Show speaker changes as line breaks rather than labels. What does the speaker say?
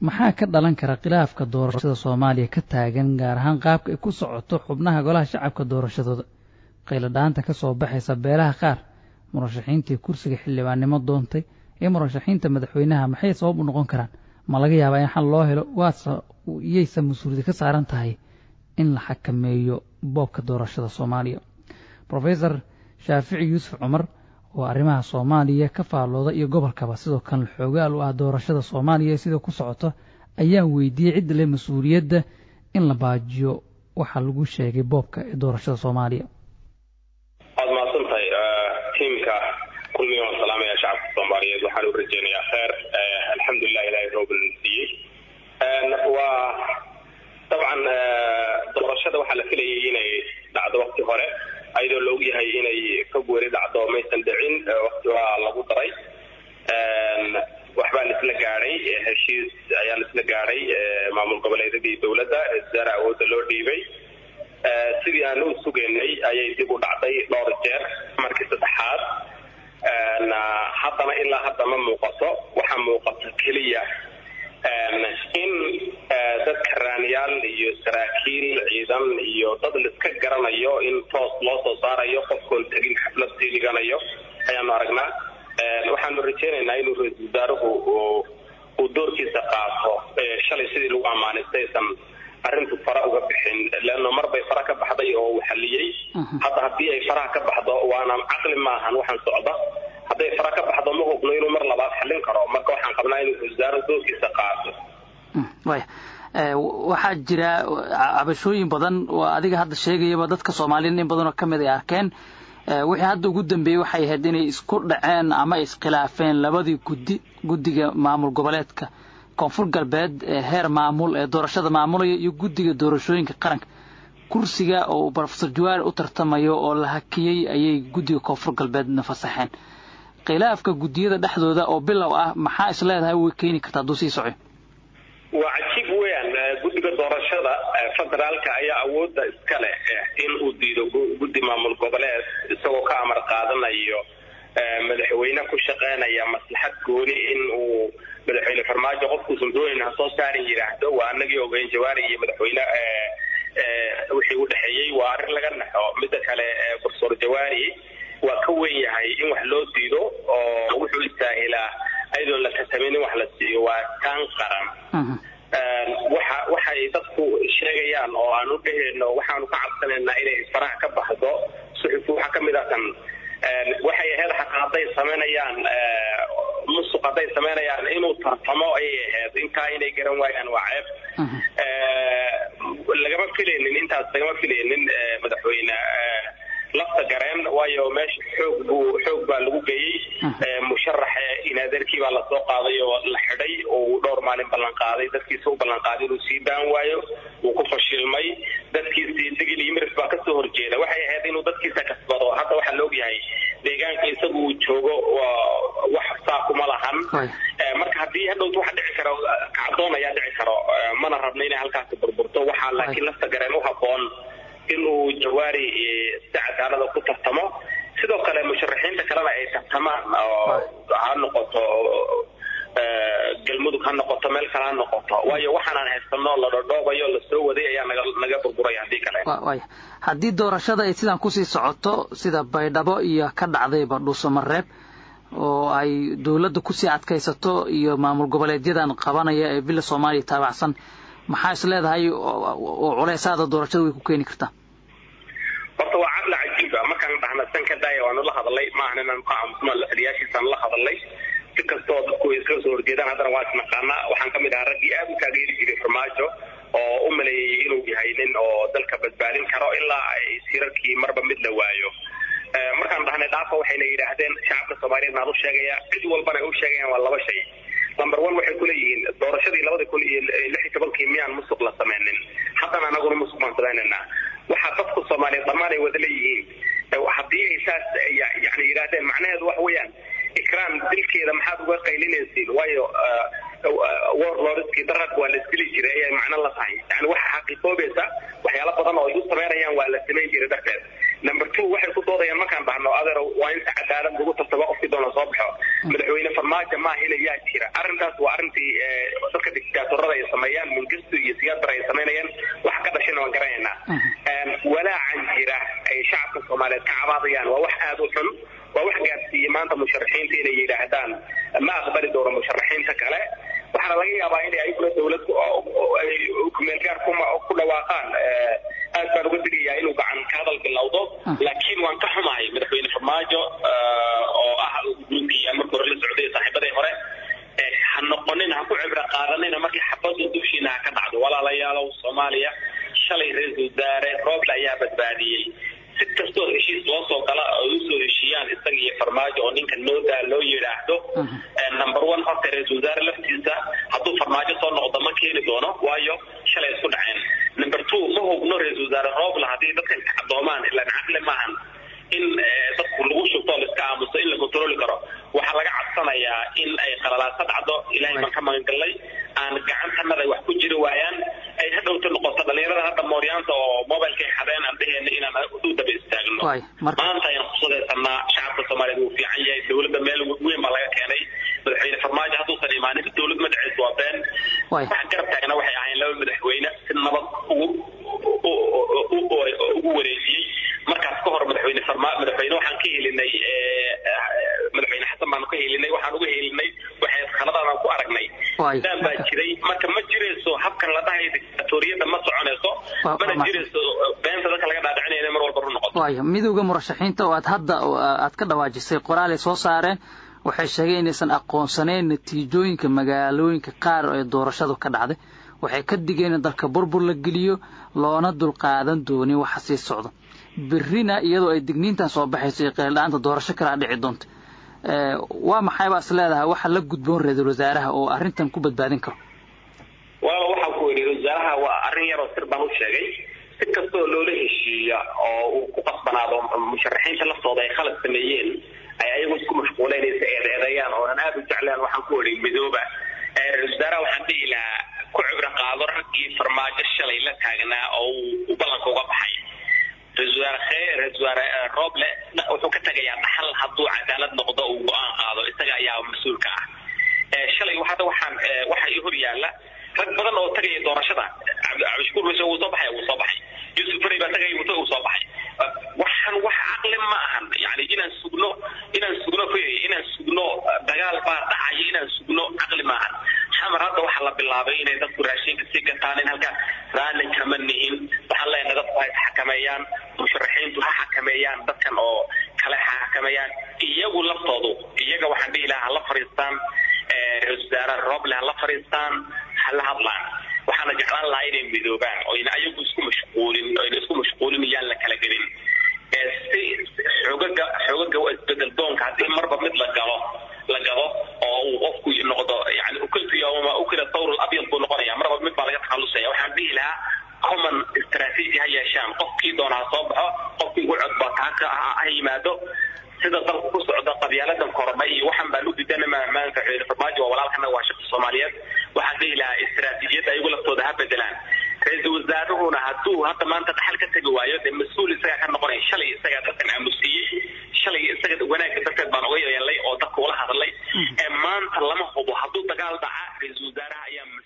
maxaa ka dhalan kara khilaafka doorashada soomaaliya ka taagan gaar ahaan qaabka ay ku socoto xubnaha golaha shacabka doorashadooda qayladhaanta ka soo baxaysa beelaha qaar murashaxiintii kursiga xildhibaannimo doontay ee murashaxiinta madaxweynaha maxay sabab u noqon karaan ma laga yaabaa in xal loo helo waase iyaysa mas-uuliyad ka saaran tahay in la xakameeyo boobka doorashada soomaaliya rofesor shaafici yuusuf cumar oo arrimaha soomaaliya ka faallooda iyo gobolkaba sidoo kale xoogaal u ah doorashada soomaaliya sida ku socota ayaan weydiiyey cidda leh mas-uuliyadda in la baajiyo waxaa lagu sheegay boobka ee doorashada soomaaliya
waad mahadsantahay tiimka kulmiga waan salaamaya shacabka soomaaliyeed waxaan u rajeynayaa kheer alxamdulilah ilahay roobna siiyey waa dabcan doorashada waxaa la filayay inay dhacdo wakti hore ayadoo la ogyahay inay ka goori dhacdo maysan dhicin wakti waa lagu daray waxbaa laisla gaadhay heshiis ayaa laisla gaadhay maamul goboleedyadii dowladda wasaare awoodda loo dhiibay sidii aan u sugaynay ayay dib u dhacday dhowr jeer markii saddexaad haddana ilaa hadda ma muuqato waxaa muuqato keliya in dadka raaniyaal iyo saraakiil ciidan iyo dad laiska garanayo in toos loo soo saarayo qofkoon tegin xaflad sii dhiganayo ayaanu aragnaa waxaanu rajeynaynaa inuu ra-isul wasaaruhu uu doorkiisa qaato shalay sidii lagu ammaanay saysan arrintu fara uga bixin leanno mar bay fara ka baxday oo uu xalliyey hadda haddii ay faraha ka baxdo waana caqli maahan waxaan socda hadday fara ka baxdo ma hubno inuu mar labaad xallin karo marka waxaan qabnaa inuu wasaaro doorkiisa qaato
waya waxaa jira cabashooyin badan oo adiga hadda sheegayaba dadka soomaaliyeed in badanoo ka mid ay arkeen wixii hadda ugu dambeeyey waxay ahayd inay isku dhaceen ama iskhilaafeen labadii guddi guddiga maamul goboleedka koonfur galbeed ee heer maamul ee doorashada maamulaya iyo guddiga doorashooyinka qaranka kursiga oo rofesor jawaar u tartamayo oo la hakiyey ayay guddiga koonfur galbeedna fasaxeen khilaafka guddiyada dhexdooda oo bilow ah maxaa is leedahay way keeni kartaa hadduu sii soco
waa cajiib weeyaan guddiga doorashada federaalka ayaa awoodda iska leh in uu diido guddi maamul goboleed isagoo ka amar qaadanayo madaxweyne ku shaqeynaya maslaxad gooni in uu madaxweyne farmaajo qofkuusan doonayn ha soo saarin yidhaahdo waa anagii ogeyn jawaari iyo madaxweyne wixii u dhexeeyey waa arrin laga naxo midda kale profesor jawaari waa ka weyn yahay in wax loo diido oo wuxuu istaahilaa ayadoon la kasamin in wax la siiyo waa taan qaran waxa waxay dadku sheegayaan oo aan u dheheyno waxaanu ka cabsanaynaa inay faraha ka baxdo suxufu waxaa kamid ah kan waxay ahayd xataa hadday samaynayaan musuq hadday samaynayaan inuu tartamo ayay ahayd intaa inay garan waayaan waa ceeb lagama filaynin intaas lagama filaynin madaxweyne lafta gareen waayo meesha xoog buu xoog baa lagu geeyey musharax inaadarkii baa lasoo qaaday oo la xidhay oo dhowr maalin ballan qaaday dadkiisa u ballan qaaday inuu sii daan waayo wuu ku fashilmay dadkiisii digil iyo miris baa kasoo horjeeda waxay ahayd inuu dadkiisa kasbado hadda waxaa la ogyahay deegaanka isagu uu joogo wax saa kuma lahan marka haddii hadhowt waxa dhici karo kacdoon ayaa dhici karo mana rabno inay halkaasi burburto waxaa laakiin lafta gareen u haboon inuu jawaari si cadaalada ku tartamo sidoo kale musharaxiinta kalena ay tartamaan oo ha noqoto galmudug ha noqoto meel kale ha noqoto waayo waxaanaan haysano la dhodhoobayo lasoo waday ayaa naga naga burburaya haddii kale
waya haddii doorashada ay sidaan kusii socoto sida baydhabo iyo ka dhacdayba dhuusamareeb oo ay dowladda kusii adkaysato iyo maamul goboleedyadan qabanaya ee villa soomaaliya taabacsan maxaa is leedahay oo culeysaada doorashada way ku keeni kartaa
horta waa caqli cajiiba markaan dhahna san ka daaya waanu la hadalay maahan inaan ka aamusno taliyaashiisaan la hadalay si kastoo dadku ay iska soo horjeedaan haddana waa isnaqaana waxaan ka mid ahaa raggii aad u taageeri jiray farmaajo oo u maleeyey inuu yahay nin oo dalka badbaadin karo ilaa ay sirarkii marba mid la waayo markaan dhahnay dhaafa waxayna yidhaahdeen shacabka soomaaliyeed naan u sheegaya cid walbana ay u sheegayaan waa laba shay number one waxay kuleeyihiin doorashadii labada kun iyo lix iyo tobankii miyaan musuq la sameynin haddana anaguna musuq baan sameynaynaa waxaa dadku soomaaliyeed dhammaan ay wada leeyihiin haddii ay saas yani yidhaahdeen macnaheedu waxa weeyaan ikraan dilkeeda maxaad uga qaylinaysiin waayo warlordskii darag waa la isdili jiray ayay macno la tahay yani waxa xaqiiqoobaysa waxyaalo badan oo ay u samaynayaan waa la samayn jiray darteed number two waxay ku doodayaan markaan dhahno adeer waa inta cadaalad lagu tartaba qofkii doona soo baxo madaxweyne farmaajo maaha ilayaa jira arrintaas waa arrintii dadka dictaatorada ay sameeyaan mingistu iyo siyaadar ay samaynayaan wax ka dhashina waan garanaynaa walaacan jira ay shacabka soomaaliyeed ka cabaadayaan waa wax aada u xun waa wax gaadsiiyey maanta musharaxiinta inay yidhaahdaan ma aqbali doono musharaxiinta kale waxaana laga yaabaa inay ayaguna dowlad kumeelgaar ku dhawaaqaan aad baan uga digayaa inuu gacan ka hadal bilowdo laakiin waan ka xumahay madaxweyne farmaajo oo ah guddoomiyey marka hore la socday saaxiibadii hore ha noqonin ha ku cibro qaadanina markii xabadu dushiina ha ka dhacdo walaalayaalow soomaaliya shalay ra-iisul wasaare rooble ayaa badbaadiyey si kastoo heshiis loo soo gala oo usoo heshiiyaan isaga iyo farmaajo oo ninka noodaa loo yidhaahdo number one horta ra-iisul wasaare laftiisa hadduu farmaajo soo noqdo ma keeni doono waayo shalay isku dhaceen number two ma hubno ra-iisul wasaare rooble haddii dadkan kacdoomaan ilaan caqli maahan in dadku lagu shubto laiska aamuso in la kontroli karo waxaa laga cadsanayaa in ay qalalaaso dhacdo ilaahay baan ka magangalnay aan gacantanada wax ku jiri waayaan ay hadhowta noqoto dhalinyarada hadda mooryaanta oo mobilkay xadeen aan dhaheena inaan u daba istaagno maanta ayaan kusadaysanaa shacabka soomaaliyeed wuu fiican yahay dowladda meel weyn baa laga keenay madaxweyne farmaajo hadduusan imaanin dowlad magaceedu waa been wax garab taagna waxay ahayn laba madaxweyne si nabad ugu wareejiyey markaas ka hor madaxweyne madaxweyne waxaan ka helinay madaxweyne xasan baan ka helinay waxaan uga helinay waxay khaladaan ku aragnay daan baa jiray marka ma jirayso habkan la dhahay dictatoriyada ma soconayso mana jirayso beenta dadka laga dhaadhicinaya mar walba run noqoto
waaya midowda murashaxiinta oo aad hadda aad ka dhawaajisay qoraalay soo saareen waxay sheegeen inaysan aqoonsanayn natiijooyinka magaalooyinka qaar ee doorashadu ka dhacday waxay ka digeen in dalka burbur la geliyo loona dulqaadan doonin waxa sii socda berrina iyadoo ay digniintan soo baxayso iyo qeeldha-aanta doorasho kalaa dhici doonta waa maxay baa is leedahay waxa la gudboon ra-iisul wasaaraha oo arrintan ku badbaadin karo
walaal waxaan ku yidhi wasaaraha waa arrin yaroo sir baan u sheegay si kastoo loola heshiiya oo uu ku qasbanaado musharaxiinta laftooda ay khalad sameeyeen ay ayagu isku mashquuleynaysa eedeedayaan oonan aada u jecleen waxaan ku idhi midooba ra-isul wasaaraha waxaan dhihi lahaa ku cibro qaado raggii farmaajo shalay la taagnaa oo uu ballanka uga baxay ra-isul wasaare khee ra-isul wasaare rooble wuxuu ka tegayaa dhaxal hadduu cadaalad noqdo uu go-aan qaado isaga ayaa mas-uulka ah shalay hadda waxaan waxa i hor yaalla rag badan oo tagaya doorashada cabdishakuur mase wuu soo baxay wuu soo baxay yusuf faray baa tagay wuu wuu soo baxay waxaan wax caqli ma ahan yani inaan sugno inaan sugno fay inaan sugno dagaal baa dhacaya inaan sugno caqli ma ahan xamar hadda waxaa la bilaabay inay dadku raashinka sii gataan in halkaa raalli kama nihin waxaan leenahay dadku ha isxakameeyaan musharaxiintu ha xakameeyaan dadkan oo kale ha xakameeyaan iyagu laftoodu iyaga waxaan dhihi lahaa hala fariistaan ra-isul wasaare rooble hala fariistaan hala hadlaan waxaana jeclaan lahaa inay midoobaan oo ina ayagu isku mashquulin oo ina isku mashquulin iyaan la kala gelin si xoogaga xoogaga isbedel doonka haddii marba mid la galo la gado oo uu qofku noqdo yani ukultu yawma ukila thawr abyad buu noqonaya marba mid baa laga takhalusaya waxaan dhihi lahaa common strategy ha yeeshaan qofkii doona ha soo baxo qofkii ugu codbata ha yimaado sida dalku ku socda qabyaaladan korodhay iyo waxaan baan u diidana maanta madaxweyne farmaajo waa walaalkana waa shaqo soomaaliyeed waxaan dhihi lahaa istaraatiijiyadda ayagu laftooda ha bedelaan ra-iisul wasaaruhuna hadduu hadda maanta dhaxal ka tegi waayo dee mas-uul isagaa ka noqonaya shalay isagaa dadkan aamusiiyey shalay isaga wanaagga darteed baan uga yeelay oo dadka ula hadlay ee maanta lama hubo hadduu dagaal dhaca ra-iisul wasaaraha ayaa